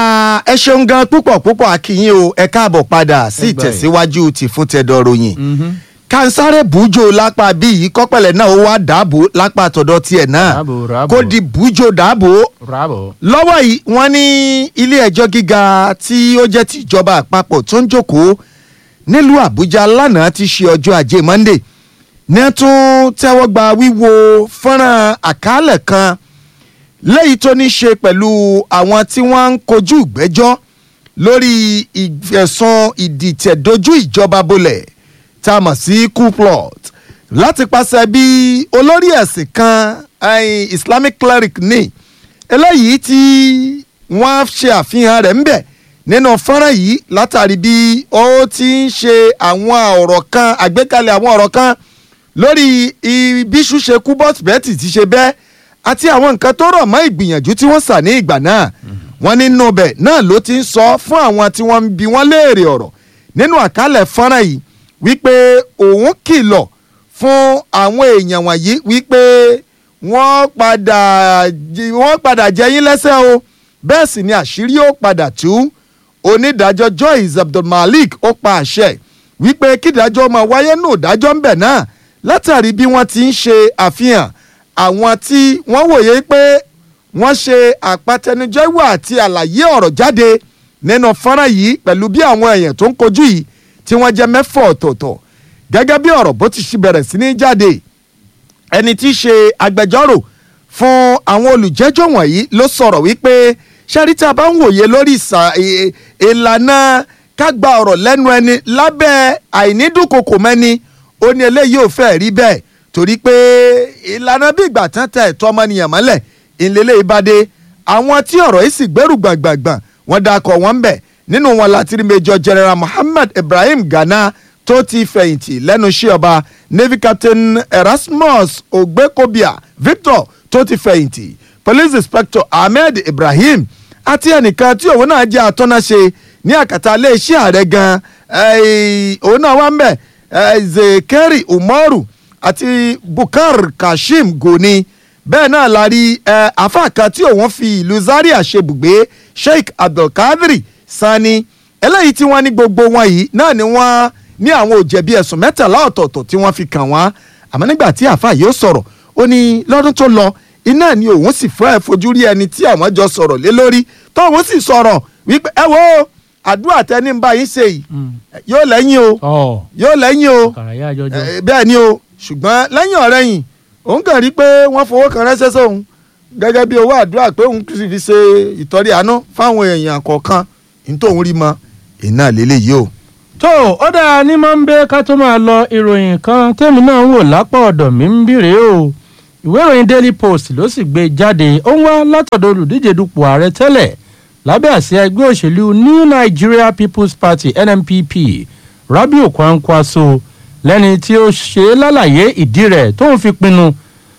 Ah, ẹ ṣeun gan púpọ̀ púpọ̀ akínyìn o ẹ káàbọ̀ padà sí Ẹ gbà yìí. ìtẹ̀síwájú ti fún tẹ̀dọ̀ ròyìn kansare bujo lápá bí yìí kọ́pẹ̀lẹ̀ náà ó wá dàbò lápá tọ̀dọ̀ tiẹ̀ náà Dàbò, ràbò. kó di bujo dàbò Bravo. lọ́wọ́ yìí wọ́n ní ilé ẹjọ́ gíga tí ó jẹ́ ti ìjọba àpapọ̀ tó ń jókòó nílùú àbújá lánàá ti ṣe ọjọ́ ajé monday ní ẹ tún tẹ́wọ́ gba wíwo fọ́nrán àkálẹ̀ kan léyìí tó ní ṣe pẹ̀lú àwọn tí wọ́n ń kojú ìgbẹ́jọ́ lórí ìfẹ̀sùn ìdìtẹ̀dójú ìjọba bolẹ̀ tá a mọ̀ sí coup plot láti pàṣẹ bí olórí ẹ̀sìn kan eh, islamic cleric ní eléyìí tí wọ́n ṣe àfihàn rẹ̀ ń bẹ̀ nínú fọ́nrán yìí látàrí bí ó ti ń ṣe àwọn ọ̀rọ̀ kan àgbékalẹ̀ àwọn ọ̀rọ̀ kan lórí ibiṣu ṣe kú bọ́tìbẹ́tì ti ṣe bẹ́ẹ̀ àti àwọn nǹkan tó rọ̀ mọ́ ìgbìyànjú tí wọ́n sà ní ìgbà náà wọ́n nínú bẹ̀ náà ló ti ń sọ fún àwọn tí wọ́n ń bi wọ́n léèrè ọ̀rọ̀ nínú àkálẹ̀ fọ́nrán yìí wípé òun kìlọ̀ fún àwọn èèyàn wọ̀nyí wípé wọ́n padà jí- wọ́n padà jẹ yín lẹ́sẹ̀ o bẹ́ẹ̀ sì ni àṣírí ó padà tú onídàájọ́ Joyce Abdulmalik ó pa àṣẹ wípé kídájọ́ máa wáyé nù dájọ́ ńbẹ̀ náà látàrí bí wọ́n ti ń ṣe àfihàn àwọn tí wọ́n wòye pé wọ́n ṣe àpatẹnujẹ́wò àti àlàyé ọ̀rọ̀ jáde nínú fọ́nrán yìí pẹ̀lú bí àwọn èèyàn tó ń kojú yìí tí wọ́n jẹ́ mẹ́fọ̀ ọ̀tọ̀ọ̀tọ̀ gẹ́gẹ́ bí ọ̀rọ̀ bó ti ṣe bẹ̀rẹ̀ sí ní jáde ẹni tí í ṣe agbẹjọ́rò fún àwọn olùjẹ́jọ́ wọ̀nyí ló sọ̀rọ̀ wípé ṣáríta bá ń wòye lórí ìsà- ì- ìlànà kágbà ọ̀rọ̀ lẹ́nu ẹni lábẹ́ àìnídùnkokò mẹ́ni ó ní eléyìí ò fẹ́ rí bẹ́ẹ̀ torí pé ìlànà bí ìgbà tán tẹ ẹ̀tọ́ ọmọnìyàn mọ́lẹ̀ ìlélẹ́ ìbàdé àwọn tí ọ̀rọ̀ yìí sì gbẹ́rù gbàngbàngbàn wọ́n dakọ̀ wọ́n ń bẹ̀ nínú wọn láti rí major general muhammad ibrahim ghana tó ti fẹ̀yìntì lẹ́nu iṣẹ́ ọba navy captain erasmus ogbekobia victor tó ti fẹ̀yìntì police inspector ahmed ibrahim àti ẹnìkan tí òun náà jẹ́ atọ́náṣe ní àkàtà iléeṣẹ́ ààrẹ gan eh, òun náà wà ń bẹ̀ eh, zekeri umaru àti bukar kashim goni bẹ́ẹ̀ náà la rí eh, àáfàá kan tí òun fi ìlú zaria ṣe bùgbé sheikh abdulkadir sani eléyìí tí wọ́n ní gbogbo wọn yìí náà ni wọ́n ní àwọn ò jẹ̀bi ẹ̀sùn mẹ́tàlá ọ̀tọ̀ọ̀tọ̀ tí wọ́n fi kàn wọ́n àmọ́ nígbà tí àáfàá yìí ó sọ̀rọ̀ ó ní lọ́dún tó lọ iná ni òun sì fẹ́ fojú rí ẹni tí àwọn jọ sọ̀rọ̀ lé lórí tóun sì sọ̀rọ̀ wípé ẹ wo àdúrà tẹni ń bá yín ṣe yìí yóò lẹ́yìn o Ọ̀ yóò lẹ́yìn o kàràyà àjọjọ. Eh, bẹ́ẹ̀ ni o ṣùgbọ́n lẹ́yìn ọ̀rẹ́ yìí òun kàn rí pé wọ́n fowó kan ránṣẹ́ sóun gẹ́gẹ́ bí owó àdúrà pé òun sì fi ṣe ìtọ́rí àánú fáwọn èèyàn kọ̀ọ̀kan ní tóun rí mọ iná lélẹ́yìí o. tó ó dáa ní máa ń bẹ ká tó máa lọ ìròyìn kan tẹ́mi náà ń wò lápá ọ̀dọ̀ mi ń bìrè o ìwé ìròyìn daily post ló sì gbé jáde ó ń wá látọ̀dọ̀ olùdíje dupò ààrẹ tẹ́lẹ̀ lábẹ́ àsíá ẹgbẹ́ òṣèlú new nigeria people's party nnpp rabiu kwankwaso lẹ́ni tí ó ṣe é lálàyé ìdí rẹ̀ tó ń fi pinnu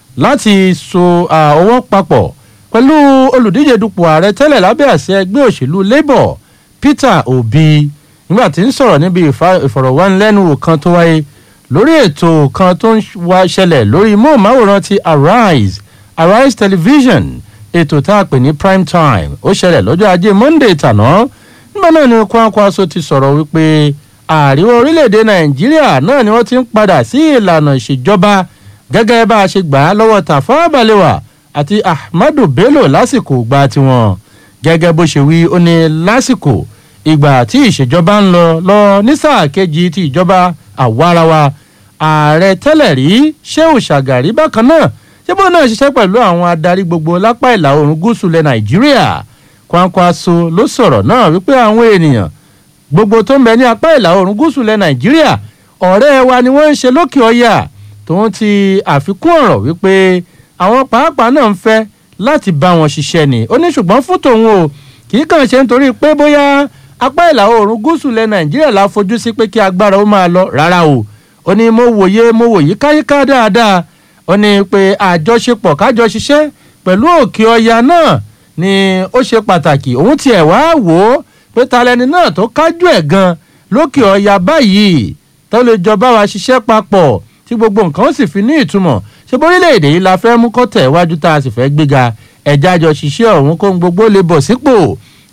láti so ah, ọwọ́ papọ̀ pẹ̀lú olùdíje dupò ààrẹ tẹ́lẹ̀ lábẹ́ àsíá ẹgbẹ́ òṣèlú labour peter obi nígbà tí ń sọ̀rọ̀ níbi ìfa- ìfọ̀rọ̀wánilẹ́nuwò kan tó wáyé lórí ètò kan tó ń wá ṣẹlẹ̀ lórí móhùnmáwòrán ti arise arise television ètò tá a pè ní prime time ó ṣẹlẹ̀ lọ́jọ́ ajé monday tàná nígbà náà ni Kwankwaso ti sọ̀rọ̀ wípé àríwá orílẹ̀-èdè nàìjíríà náà ni wọ́n ti ń padà sí ìlànà ìṣèjọba gẹ́gẹ́ bá a ṣe gbà á lọ́wọ́ Tafawa Balewa àti Ahmadu Bello lásìkò gba tiwọn gẹ́gẹ́ bó ṣe wí ó ní lásìkò ìgbà tí ìṣèjọba ń lọ lọ ní sáà kejì ti ìjọba àwarawa ààrẹ tẹ́lẹ̀ rí Shehu Shagari bákan náà ṣé bó náà ṣiṣẹ́ pẹ̀lú àwọn adarí gbogbo lápá ìlà oòrùn gúúsù lẹ̀ Nàìjíríà Kwankwaso ló sọ̀rọ̀ náà wípé àwọn ènìyàn gbogbo tó ń bẹ ní apá ìlà oòrùn gúúsù lẹ̀ Nàìjíríà ọ̀rẹ́ wa ni wọ́n ń ṣe lókè ọ̀yà tòun ti àfikún ọ̀rọ̀ wípé àwọn pàápàá náà ń fẹ́ láti bá wọn ṣiṣẹ́ ni ó ní ṣùgbọ́n fún tòun o kì í kàn ṣe nítorí pé bóyá apá ìlà oòrùn gúúsù lẹ̀ Nàìjíríà la fojú sí pé kí agbára ó máa lọ rárá o ó ní mo wòye mo wòye káyíká dáadáa ó ní pé àjọṣepọ̀ kájọ ṣiṣẹ́ pẹ̀lú òkè ọya náà ni ó ṣe pàtàkì òun tiẹ̀ wá wò ó pé talẹ́ni náà tó kájú ẹ̀ gan lókè ọya báyìí tó lè jọ bá wa ṣiṣẹ́ papọ̀ tí gbogbo nǹkan ó sì fi ní ìtumọ̀ ṣé bórílẹ̀-èdè yìí la fẹ́ mú kó tẹ̀ wájú tá a sì fẹ́ gbéga ẹ̀já jọ ṣiṣẹ́ ọ̀hún kó ń gbogbo lè bọ̀ sípò ó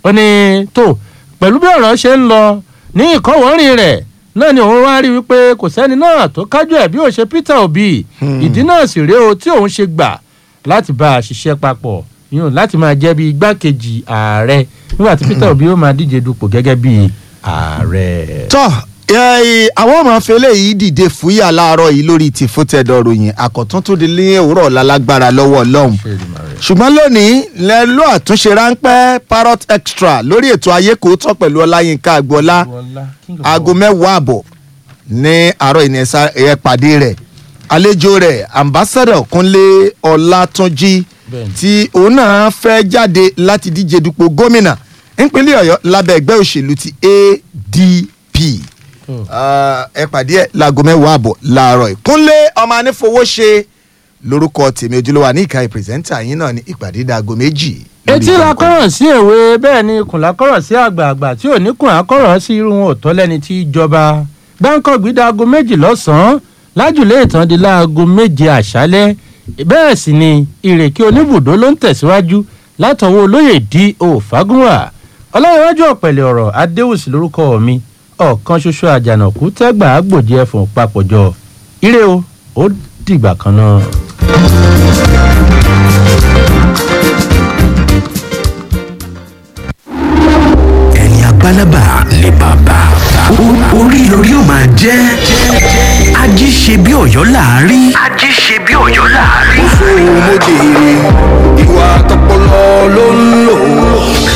ó ní tó pẹ̀lú bí ọ̀rọ̀ ṣe ń lọ ní ìkọ́wọ́rìn rẹ̀ náà ni òun wá rí wípé kò sẹ́ni náà tó kájú ẹ̀ bí ó ṣe Peter Obi ìdí náà sì rèé o tí òun ṣe gbà láti bá a ṣiṣẹ́ papọ̀ yóò láti máa jẹ́ bí igbákejì ààrẹ nígbà tí Peter Obi ó máa díje dupò gẹ́gẹ́ bí ààrẹ. tọ́ ẹ, àwọn ọmọ afẹ́lẹ́ yìí dìde fúyà láàárọ̀ yìí lórí ti fótẹ́dọ̀ ròyìn àkọ́tún tó di ní òwúrọ̀ lálágbára lọ́wọ́ ọlọ́run ṣùgbọ́n lónìí lẹ ló àtúnṣe ráńpẹ́ parrot extra lórí ètò ayé kò tọ́ pẹ̀lú ọláyínká agboola aago mẹ́wàá àbọ̀ ní àárọ̀ ìní ẹ̀ pàdé rẹ̀ àlejò rẹ̀ ambassador kúnlé ọlátúnjì Bẹ́ẹ̀ni. tí òun náà fẹ́ jáde láti díje dupò gómìnà nípínlẹ̀ ọ̀yọ́ lábẹ́ ẹgbẹ́ òṣèlú ti adp Hmm. Ah, ẹ pàdé ẹ láago mẹ́wàá àbọ̀ láàárọ̀ ìkúnlé ọmọ anífowóṣe lórúkọ tèmi ojúlówó ní ìka ìpìrìsẹ́ńtà yín náà ní ìpàdé dàgọ́ méjì. lórí etí la ìkànnì. kọ́rọ̀ sí èwe bẹ́ẹ̀ ni ikùn la kọ́rọ̀ sí àgbààgbà tí ò ní kùn á kọ́rọ̀ sí irú wọn ò tọ́ lẹ́ni tí í jọba báńkọ̀ gbígbà aago méjì lọ́sàn-án lájùlé ìtàn di láago méje àṣálẹ́ bẹ́ẹ̀ sì ni ìrèké oníbùdó ló ń tẹ̀síwájú látọwọ́ olóyè d o fagunwa ọlọ́yẹ̀wájú ọ̀pẹ̀lẹ̀ ọ̀rọ̀ adéwùsì lórúkọ mi ọ̀kan ṣoṣo àjànàkú tẹ́gbà àgbòjì ẹ̀fọ̀n papọ̀jọ ire o ó dìgbà kan náà. ẹni abálábà ni bàbá O- orí lórí ó máa jẹ́ ají ṣe bí ọ̀yọ́ láàárí. ají ṣe bí ọ̀yọ́ láàárí. mo jèrè ìwà tọpọlọ ló ń lò